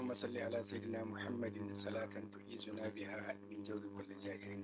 اللهم صل على سيدنا محمد صلاة تعيذنا بها من جور كل جائر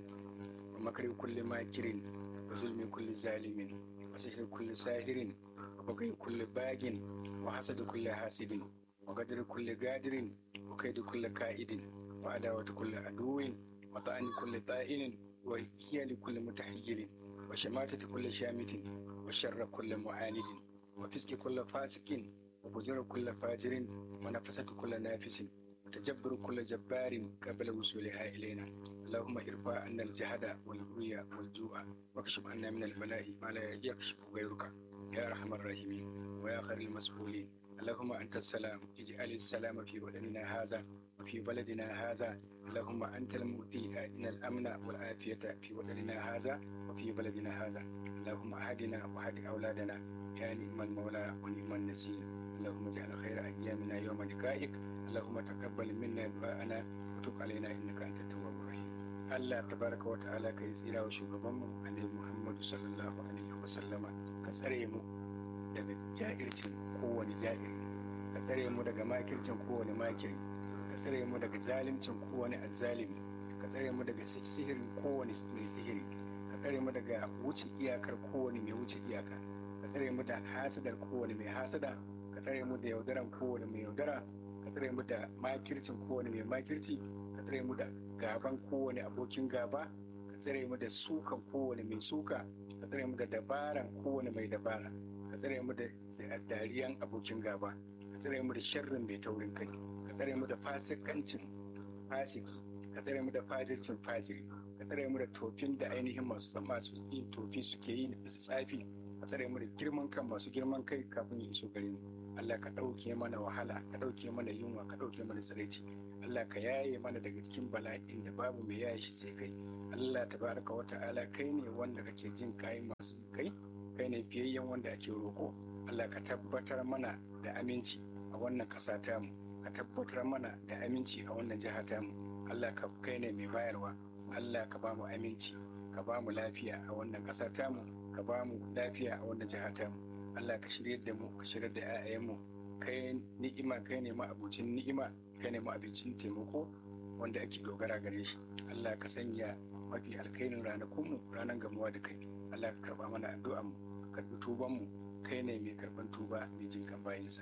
ومكر كل ماكر وظلم كل ظالم وسحر كل ساهر وبغي كل باغ وحسد كل حاسد وقدر كل قادر وكيد كل كائد وعداوة كل عدو وطعن كل طائن وهي لكل متحيل وشماتة كل شامت وشر كل معاند وفسق كل فاسق وفجر كل فاجر ونفسة كل نافس وتجبر كل جبار قبل وصولها إلينا اللهم ارفع عنا الجهد والبغي والجوع واكشف عنا من البلاء ما لا يكشف غيرك يا أرحم الراحمين ويا خير المسؤولين اللهم أنت السلام اجعل السلام في بدننا هذا وفي بلدنا هذا اللهم أنت المؤتي إن الأمن والعافية في بدننا هذا وفي بلدنا هذا اللهم أهدنا وهد أولادنا يا نعم المولى ونعم النسير اللهم اجعل خير أيامنا يوم لقائك اللهم تقبل منا دعاءنا وتب علينا إنك أنت التواب الرحيم Allah tabaraka wa ta'ala ka yi tsira wa shugabanmu Annabi Muhammadu sallallahu alaihi wa sallama ka tsare mu daga ja'ircin kowane ja'iri ka tsare mu daga makircin kowane makiri ka tsare mu daga zalimcin kowane azzalimi ka tsare mu daga sihirin kowane mai sihiri ka tsare mu daga wuce iyakar kowane mai wuce iyaka ka tsare mu da hasadar kowane mai hasada ka tsare mu da yaudaran kowane mai yaudara ka tsare mu da makircin kowane mai makirci ka tsare mu da gaban kowane abokin gaba ka tsare mu da sukan kowane mai suka ka tsare mu da dabaran kowane mai dabara ka tsare mu da dariyan abokin gaba ka tsare mu da sharrin mai taurin kai ka tsare mu da fasikancin fasiki ka tsare mu da fajircin fajiri ka tsare mu da tofin da ainihin masu masu yin tofi suke yi bisa tsafi ka tsare mu da girman kan masu girman kai kafin ya iso gare mu Allah ka ɗauke mana wahala ka ɗauke mana yunwa ka ɗauke mana tsiraici Allah ka yaye mana daga cikin bala'in da babu mai yaye shi sai kai Allah tabaraka wa ta'ala kai ne wanda kake jin kai masu kai kai ne fiyayyen wanda ake roƙo Allah ka tabbatar mana da aminci a wannan ƙasa tamu ka tabbatar mana da aminci a wannan jiha tamu Allah ka kai ne mai bayarwa Allah ka ba mu aminci ka ba mu lafiya a wannan ƙasa tamu ka ba mu lafiya a wannan jiha tamu Allah ka shirye da mu ka shirye da 'ya'yanmu kai ni'ima kai ne ma'abucin ni'ima kai ne ma'abucin taimako wanda ake dogara gare shi Allah ka sanya mafi alkairin ranakunmu ranar gamuwa da kai Allah ka karba mana addu'an mu ka karbi tuban mu kai ne mai karban tuba mai jin kan bayinsa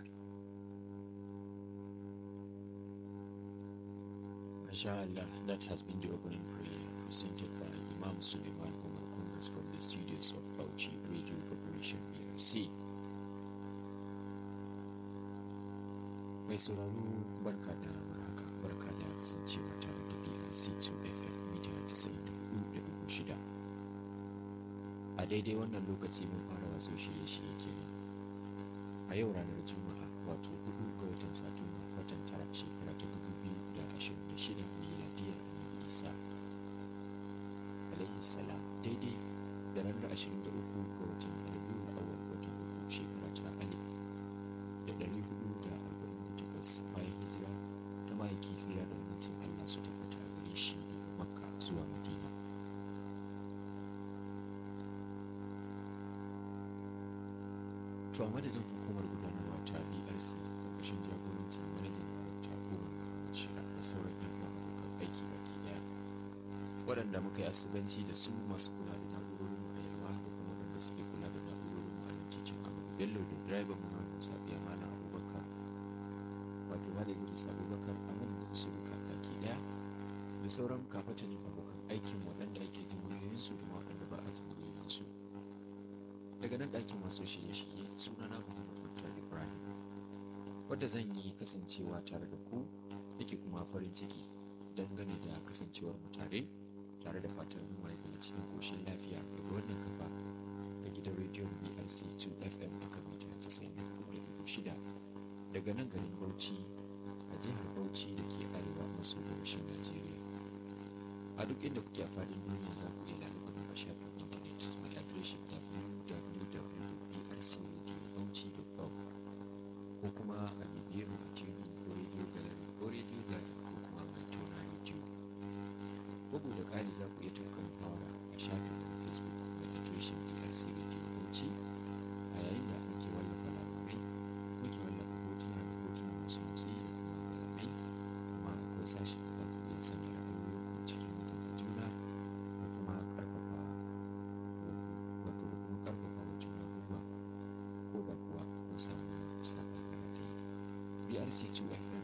Masha Allah, that has been the opening prayer presented by Imam Suleiman Umar Kungas from the studios of Bauchi Radio Corporation BRC. Mai sauraro barka da warhaka barka da kasancewa tare da BRC 2 FM mita 94.6. A daidai wannan lokaci mun fara wasu shirye-shirye kenan. A yau ranar Juma'a wato 4 ga watan Satumba watan tara shekara ta 2026 miladiyar Annabi Isa. Alaihi salam daidai da ranar 23 ga watan Rabiul Awwal watan uku shekara ta alif da ɗari hudu da arba'in da takwas bayan hijira ta mahaifi tsira da amincin Allah su tabbata a gare shi daga Makka zuwa Madina. To a madadin hukumar gudanarwa ta BRC ƙarƙashin jagorancin manajan darakta Umar Muhammad Shira da sauran yan uwa abokan aiki baki ɗaya. Waɗanda muka yi asibanci da su masu kula da na'urorin mu a yalwa da kuma waɗanda suke kula da na'urorin mu a nan cikin Amadu Bello da direban mu Malam Sabiya Malam Abubakar wato Malam Idris Abubakar a nan da su duka baki ɗaya da sauran kafatanin abokan aikin waɗanda ake jin muryoyinsu da ma waɗanda ba a jin muryoyinsu. daga nan ɗakin masu shirye-shirye sunana Muhammad Mutar Ibrahim wadda zan yi kasancewa tare da ku nake kuma farin ciki dangane da kasancewar mu tare tare da fatan mu mai daga cikin koshin lafiya daga wannan kafa da gidan rediyon BRC 2 FM aka mita 94.6 daga nan garin Bauchi a jihar Bauchi da ke arewa maso gabashin Najeriya a duk inda kuke a faɗin duniya za ku iya lalubar a shafin intanet mai adireshin www.brcradiobauchi.com ko kuma a bibiye mu a cikin ko radio gallery ko radio garden ko kuma mai tona radio bugu da ƙari za ku iya tafka muhawara a shafin na facebook mai adireshin brc radio bauchi a yayin da muke wallafa labarai muke wallafa hotuna da hotuna masu motsi da kuma bayanai sashi za ku iya sanya ra'ayoyinku cikin mutunta juna da kuma ƙarfafa wato da kuma ƙarfafa wa juna gwiwa ko da kuwa kun samu saɓani ra'ayi BRC 2 FM